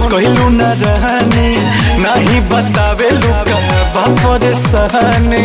कहलू न रहनी नहीं बतावे लुका बापर सहनी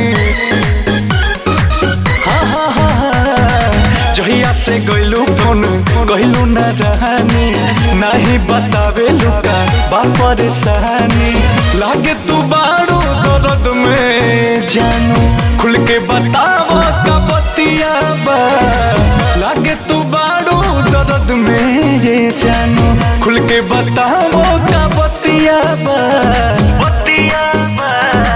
हाँ हाँ हाँ हाँ जहिया से गइलू फोन कहलू न रहनी नहीं बतावे लुका बापर सहनी लागे तू बारू दर्द में जानू खुल के बतावा का बतिया बा लागे तू बारू दर्द में ये जानू खुल के बतावो का बतिया बा बतिया बा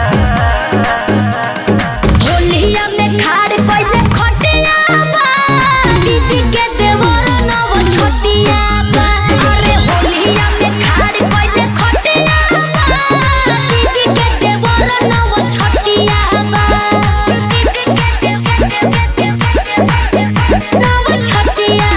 होलिया में खाड़ कइले खटिया बा दीदी के देवर नव छोटिया बा अरे होलिया में खाड़ कइले खटिया बा दीदी के देवर नव छोटिया बा नव छोटिया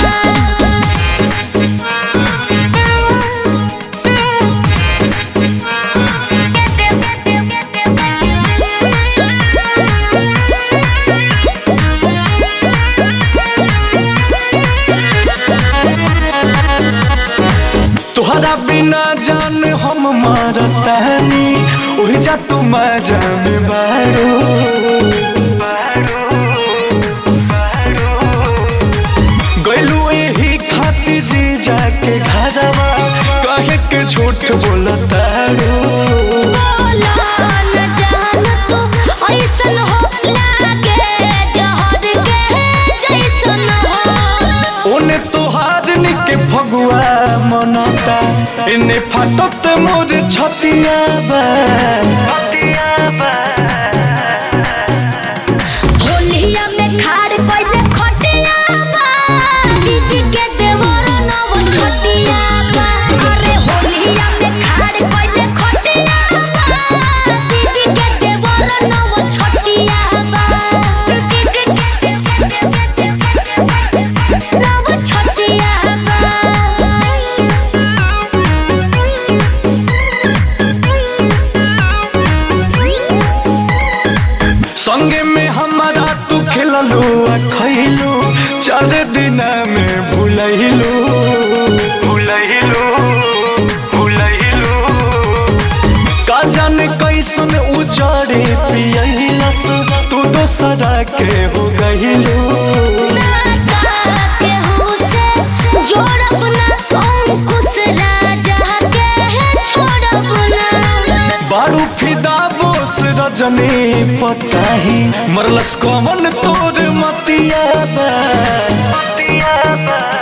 तुहरा बिना जान हम मारतानी उही जा तू जान बारो गइलू एही खातिर जी जाके घरवा कहे के झूठ बोलतारो बोला न जान तू ऐसन हो लागे जहर के जैसन हो ओने तोहार निके फगुआ मनता इने फाटत मोर छतिया बा छतिया बा होलिया में खाड़ कइले खटिया बा दीदी के देवर नव छोटिया बा अरे होलिया में खाड़ कइले खटिया बा दीदी के देवर नव छोटिया बा नव छोटिया संगे में हमारा तू खिललू आ खैलू चार दिन में भूलैलू भूलैलू भूलैलू का जाने कैसन उजाड़े पियलस तू दोसरा के हो गइलू बारू फिदा बोस रजनी पताही मरलस कमन तोर मतिया बा मतिया बा